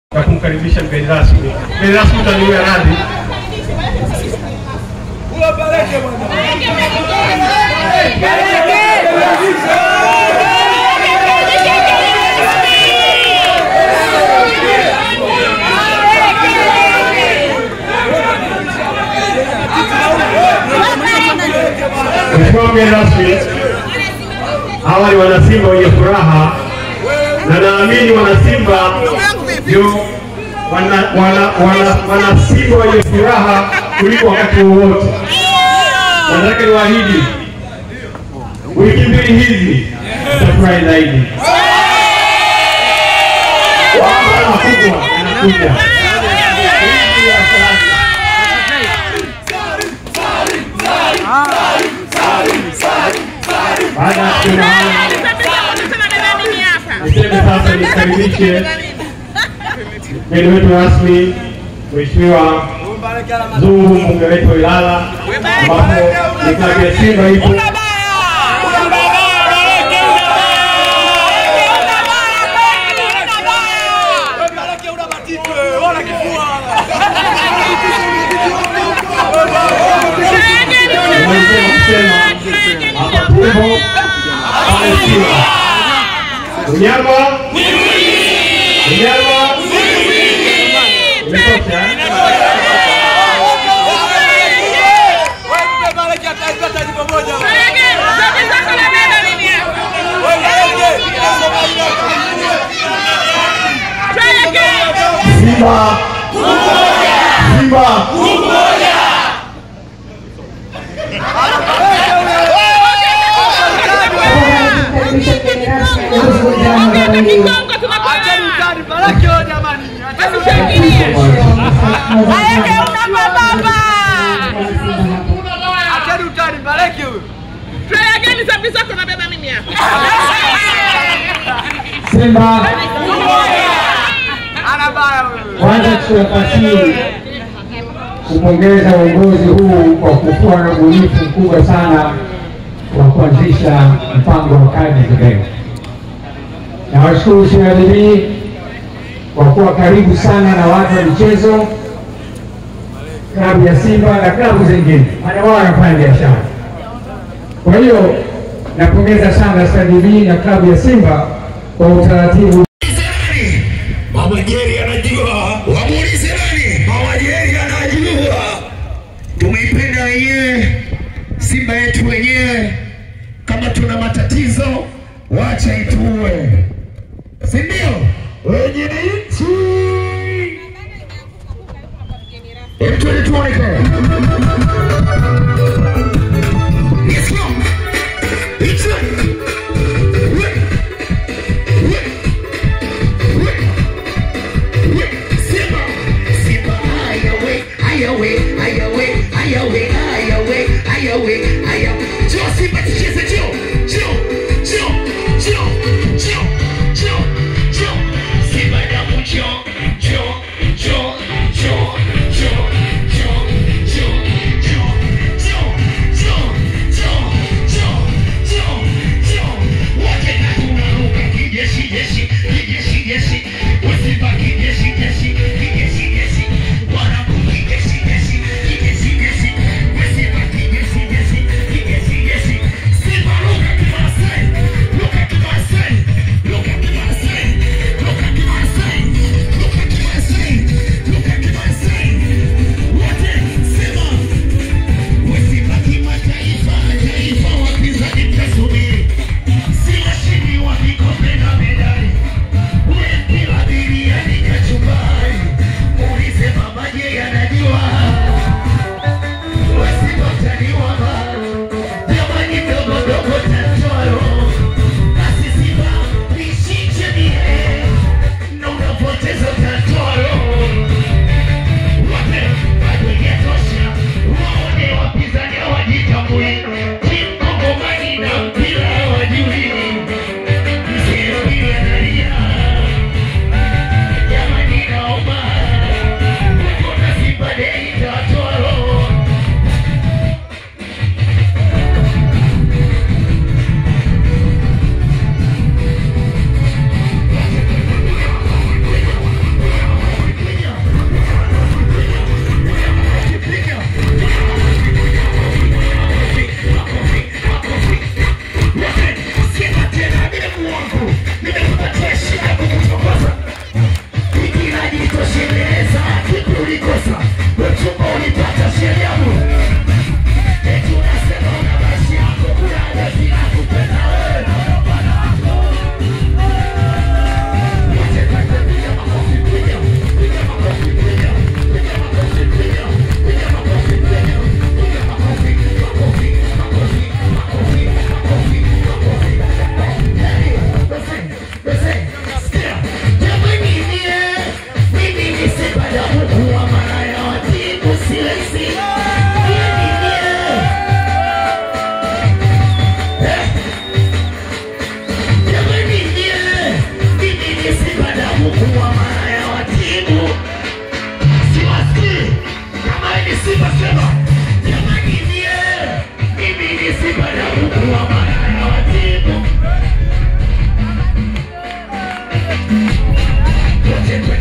na kumkaribisha mgeni rasmi. Mgeni rasmi utaniwia radhi. Mheshimiwa mgeni rasmi, hawa ni wanasimba wenye furaha na naamini wanasimba ndio wana, wana, wana, wanasimba wenye furaha kuliko wakati wowote. Nataka niwaahidi wiki mbili hizi tutafurahi zaidi. Mambo makubwa yanakuja. Baada ya kusema hayo, niseme sasa nikaribishe mgeni wetu rasmi Mheshimiwa Zungu, mbunge wetu wa Ilala, ambapo ni klabu ya Simba ipo nimalizia kusema hapa tupo pale Simba. Unyama unyama imetosha. Simba Simba Simba kwanza tunapasii kupongeza uongozi huu kwa kukuwa na ubunifu mkubwa sana wa kuanzisha mpango wa kadi za benki. Nawashukuru CRDB kwa kuwa karibu sana na watu wa michezo, klabu ya Simba na klabu zingine, maana wao wanafanya biashara. Kwa hiyo napongeza sana CRDB na klabu ya Simba kwa utaratibu Mama Jerry anajua, wamuulize nani? Mama Jerry anajua. Tumeipenda wenyewe Simba yetu wenyewe. Kama tuna matatizo, wacha ituue, si ndio? Wenye nchi Hebu tuende tuone kama. Let's go. It's on. Wait. Wait. Wait. Simba. Simba. Haya we, haya we, haya we, haya we, haya we, haya we, haya. Njoo Simba tucheze, njoo. Njoo. Njoo. Njoo. Njoo. Njoo. Njoo. Simba damu njoo. Njoo. Njoo. Njoo. Njoo.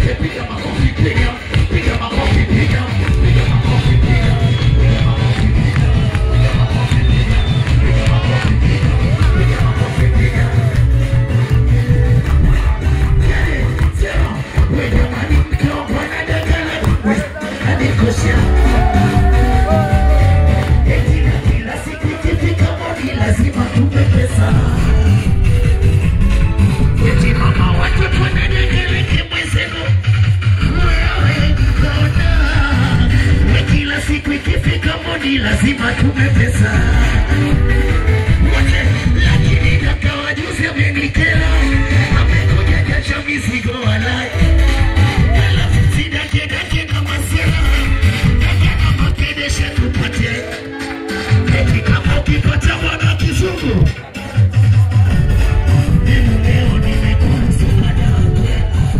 wote piga makofi, piga, piga makofi, piga, piga makofi, piga, piga makofi, piga, piga makofi, piga, piga makofi, piga, piga makofi, piga. Yani, sema, wewe jamani, mkiwa bwana dakala, anikosha. Eti na kila siku ikifika moni lazima tupe pesa. Eti mama watoto wanadekeleke mwenzenu wewe mkona. We kila siku ikifika moni lazima tupe pesa. Wote lakini kaka wajuzi amenikera. Amekuja jacha mizigo walai. Alafu sidake dake na masela. Dake na makedesha tupate. Eti kama ukipata bwana kizungu mimi leo nimekuwa msaada wake.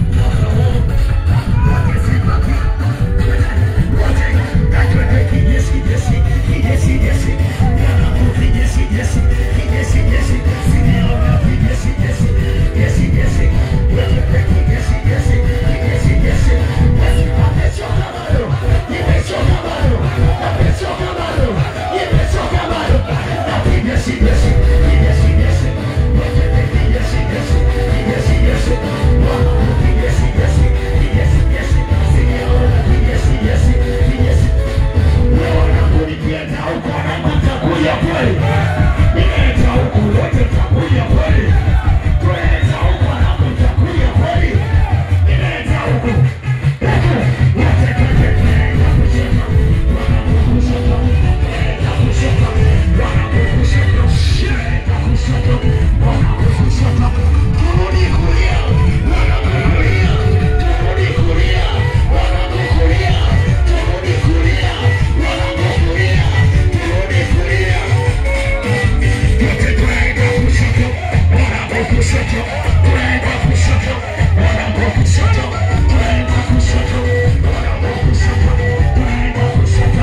Wote sibaki. Wote kachwete kijeshi jeshi, kijeshi jeshi. Wanangu kijeshi jeshi, kijeshi jeshi. Siniona kijeshi jeshi, jeshi jeshi. Wewe kijeshi jeshi, kijeshi jeshi. Basi amechoka bado, nimechoka bado, amechoka bado, nimechoka bado. Na kijeshi jeshi, kijeshi jeshi. Wewe kijeshi jeshi, kijeshi jeshi. Wanangu kijeshi jeshi, kijeshi jeshi. Siniona kijeshi jeshi, kijeshi wanaponipiana huko wanatakuja kweli, nileta huku wote takuja kweli, kuleta huku wanapitakuja kweli, nileta huku huku wote twende tunaenda kushoto, wanapokushoto, tunaenda kushoto, wanapokushoto, tunaenda kushoto, wanapokushoto, turudi kulia, wanapokulia, turudi kulia, wanapokulia, turudi kulia, wanapokulia, turudi kulia. Wote tunaenda kushoto, wanapokushoto, tunaenda kushoto, wanapokushoto, tunaenda kushoto, wanapokushoto, tunaenda kushoto.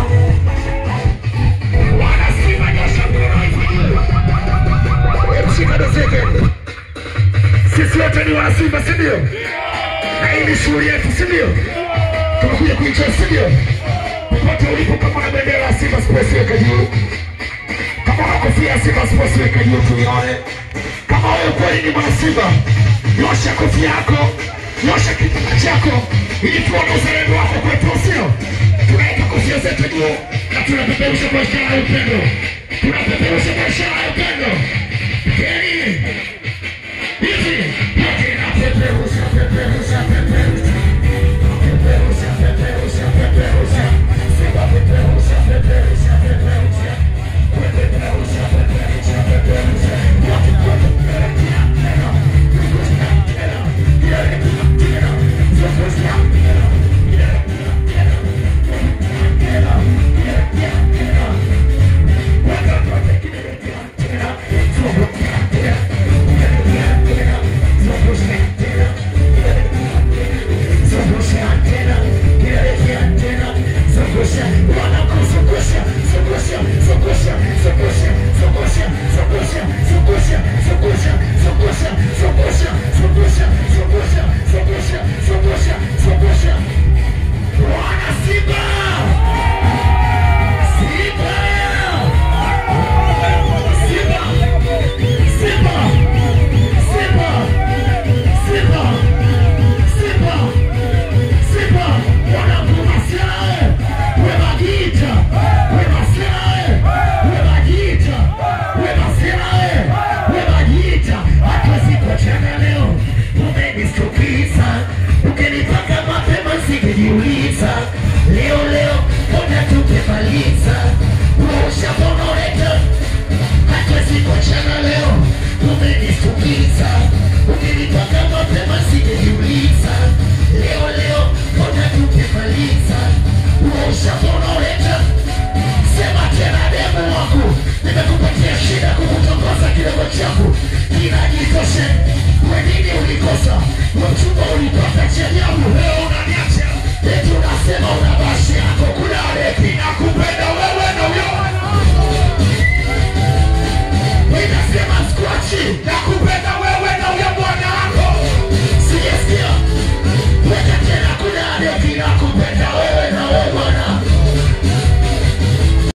Wanasimama nyosha mkono hivi. Mshika doseke. Sisi wote ni wanasimba, si ndio? Na hii ni shughuli yetu, si ndio? Tumekuja kuicheza, si ndio? Popote ulipo, kama una bendera ya Simba Sports weka juu. Kama una kofia ya Simba Sports weka juu tuione. Kama wewe kweli ni mwana Simba, nyosha kofia yako, nyosha kitambaa chako ili tuone uzalendo wako kwetu, sio? Tunaweka kofia zetu juu na tunapeperusha kwa ishara ya upendo, tunapeperusha kwa ishara ya upendo. Geni hivi yote inapeperusha, peperusha, peperusha, peperusha, peperusha, peperusha, Simba peperusha, peperusha, peperusha, peperusha, peperusha, peperusha, yote yote tena tena, tena tena, tena tena, peperusha tena, tena tena, tena tena, tena, weka yote kidole tena tena, peperusha tena, tena tena, peperusha tena. Zungusha antena, kielekea antena, zungusha, wanakuzungusha, zungusha, zungusha, zungusha, zungusha, zungusha, zungusha, zungusha, zungusha, zungusha, zungusha, zungusha, zungusha, zungusha, zungusha. Wana Simba! Simba! Simba! Simba! Simba! Simba! Simba! Simba! Wanakumasirae! Wemagita! Wemasirae! Wemagita! Wemasirae! Wemagita! Hatuwezi kuachana leo. Umenistukiza. Ukinipaka mapema singejiuliza.